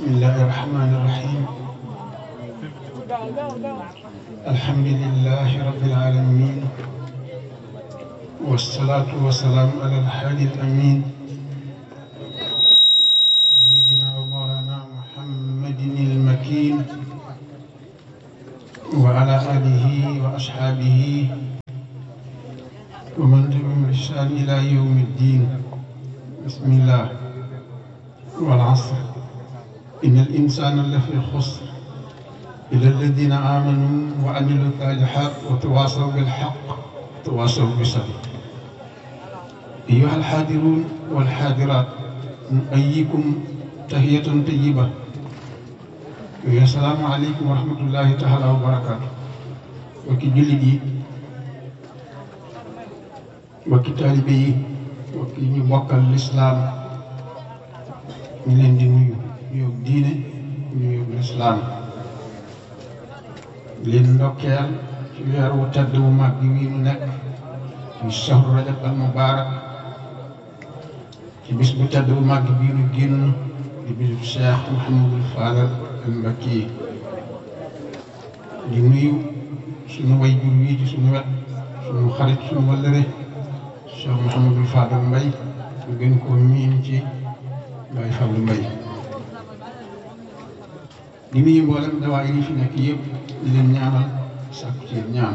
بسم الله الرحمن الرحيم الحمد لله رب العالمين والصلاة والسلام على الحادي الأمين سيدنا ومولانا محمد المكين وعلى آله وأصحابه ومن تبعهم بإحسان إلى يوم الدين بسم الله والعصر إن الإنسان لفي خسر إلا الذين آمنوا وعملوا الصالحات وتواصوا بالحق وتواصوا بالصبر أيها الحاضرون والحاضرات نؤيكم تحية طيبة السلام عليكم ورحمة الله تعالى وبركاته وكي جلدي وكي طالبي وكي نبوك الإسلام ñu leen di nuyu nuyoo diine nuyoo lislaam leen ndokkeel ci weer wu tedd wu mag bi wii nu nekk muy shahru rajab al mubaarak ci bis bu tedd bu mag bii nu génn di bisu Cheikh Mouhamadul Fadal al Mbakki di nuyu suñu way jur wii ci suñu wet suñu xarit suñu wallëre Cheikh Mouhamadul Fadal Mbay ñu gën koo miin ci Baye Fallou Mbaye di nuyu mboolem dawaa yi fi nekk yëpp di leen ñaanal sàkku ci ñaan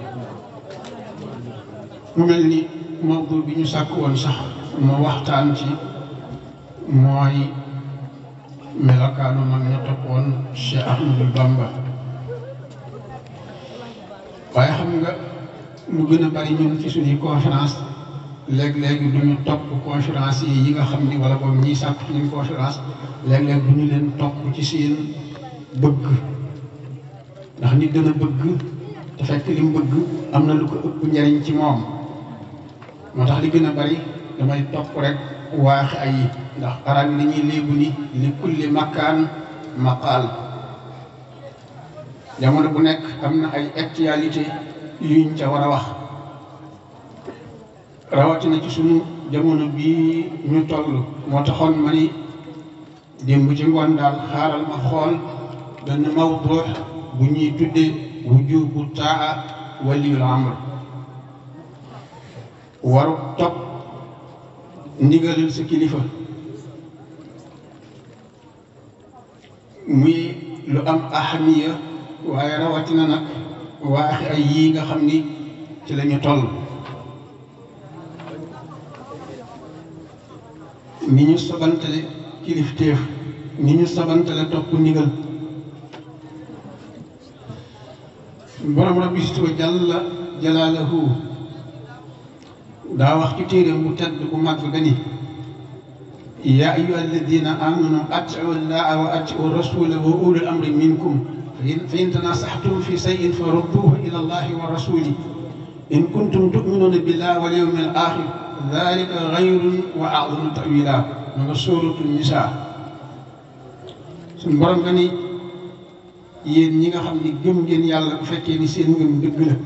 mu mel ni mawdu bi ñu sàkk woon sax moo waxtaan ci mooy melokaanu mag ña toppoon Cheikh Ahmadou Bamba waaye xam nga lu gën a bari ñun ci suñuy conférence léeg-léeg du ñu topp conférence yi yi nga xam ni wala boobu ñiy sàkk ci ñun conférence léeg-léeg du ñu leen topp ci seen bëgg ndax nit dana bëgg te fekk li mu bëgg am na lu ko ëpp njariñ ci moom moo tax li gën a bari damay topp rek waax ay ndax arab yi dañuy léegu ni li kulli makkaan maqaal jamono bu nekk am na ay actualité yuñ ca war a wax rawatina ci sunu jamono bii ñu toll moo taxoon ma ni démb ci ngoon daal xaaral ma xool benn mawdu bu ñuy tuddee wujubu taa waliyul amr waru topp ndigalal sa kilifa muy lu am ahamiya waaye rawatina nag waaxi ay yii nga xam ni ci la ñu toll ni ñu sabantale kilifteef ni ñu sabantale topp ndigal borom rabbi si wa jalla jalaalahu daa wax ci téeréem bu tedd bu mag ba ni yaa ayyuha alladina amanu atiu llaha wa atiu rasula wa ulul amri minkum fa in tanasaxtum fi sayin fa rudduhu ila allahi wa rasuli in kuntum tuminuna billahi wal yawmi al axir dalika xayrun wa a'zamu tawila ma nga sóoratu nisaa suñ borom nga ni yéen ñi nga xam ni gëm ngeen yàlla bu fekkee ni seen ngëm dëgg la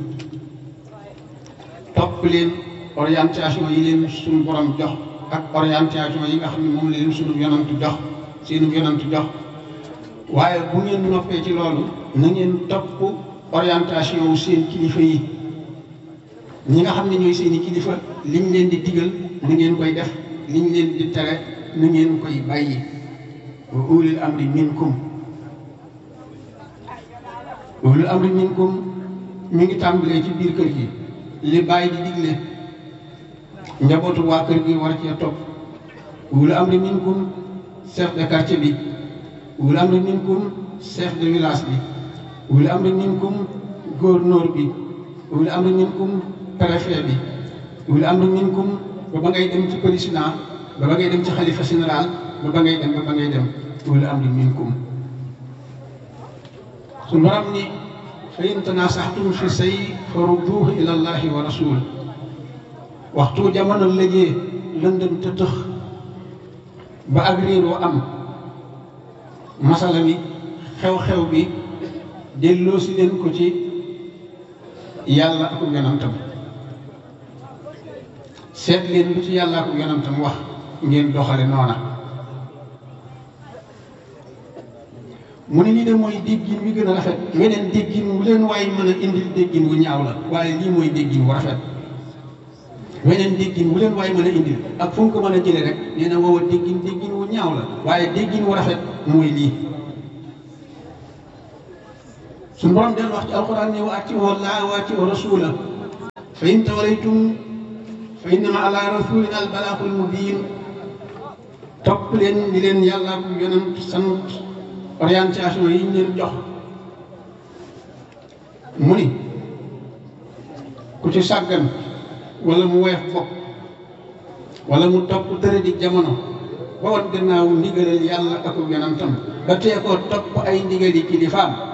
topp leen orientation yi leen suñu borom jox ak orientation yi nga xam ne moom la leen suñu yonantu jox seenu yonantu jox waaye bu ngeen noppee ci loolu na ngeen topp orientation wu seen kilifa yi ñi nga xam ne ñooy seeni kilifa liñ leen di digal ni ngeen koy def liñ leen di tere ni ngeen koy bàyyi wa ulil amri minkum ulil amri minkum mi ngi tàmbalee ci biir kër gi li bàyyi di digle njabootu waa kër gi war cee topp ulil amri minkum chef de quartier bi ulil amri minkum chef de village bi ulil amri minkum gouverneur bi ulil amri minkum préfet bi wala am na minkum ba ba ngay dem ci président ba ba ngay dem ci xalifa général ba ba ngay dem ba ba ngay dem wala am na minkum su borom ni fa in tanasaxtum fi say fa rudduhu ila allahi wa rasul waxtu jamono lëjee lëndëm te tëx ba ak réeroo am masala mi xew-xew bi delloo si leen ko ci yàlla ak yonantam seet leen lu ci yàlla ak yonantam wax ngeen doxale noona mu ne lii de mooy déggin wi gën a rafet weneen déggin wu leen waaye mën a indil déggin wu ñaaw la waaye lii mooy déggin wu rafet weneen déggin wu leen waaye mën a indil ak fu mu ko mën a jëlee rek nee na woowa déggin déggin wu ñaaw la waaye déggin wu rafet mooy lii suñu borom del wax ci alquran ne wa atiiu llaaha wa atiiu rasuula fa in tawallaytum fa innama ala rasulina al balaagul mubiin topp leen ni leen yàlla ak yonent sant orientation yi ñu leen jox mu ni ku ci sàggan wala mu weex bopp wala mu topp tëre di jamono ba wan gannaaw ndigalal yàlla ak yonentam ba tee koo topp ay ndigali kilifaam